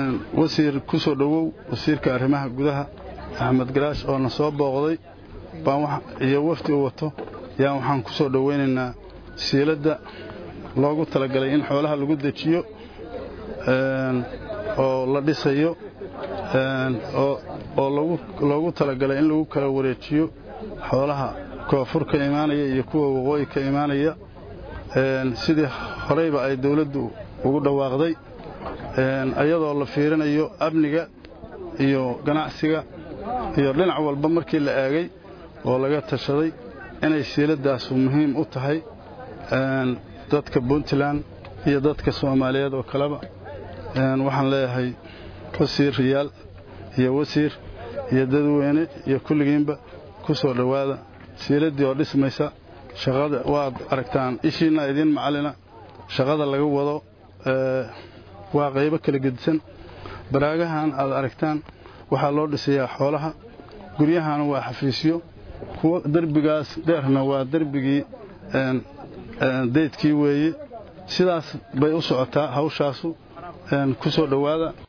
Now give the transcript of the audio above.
wasiir ku soo dhowow wasiirka arrimaha gudaha axmed garaash oo na soo booqday iyo wafdi uu wato yaan waxaan ku soo dhowaynaynaa siiladda loogu talagalay in xoolaha lagu dejiyo oo la dhisayo oo loogu talagalay in lagu kala wareejiyo xoolaha koonfur ka imaanaya iyo kuwa waqooyi ka imaanaya sidii horeyba ay dawladdu ugu dhawaaqday iyadoo la fiirinayo amniga iyo ganacsiga iyo dhinac walba markii la eegay oo laga tashaday inay siiladaasu muhiim u tahay dadka puntland iyo dadka soomaaliyeed oo kaleba waxaan leeyahay wasiir riyaal iyo wasiir iyo dadweyne iyo kulligiinba ku soo dhowaada siiladdii oo dhismaysa shaqada waad aragtaan ishiinna idiin macalina shaqada laga wado waa qaybo kala gedisan baraagahan aad aragtaan waxaa loo dhisayaa xoolaha guryahana waa xafiisyo kuwa derbigaas dheerna waa derbigii daydkii weeye sidaas bay u socotaa hawshaasu ku soo dhowaada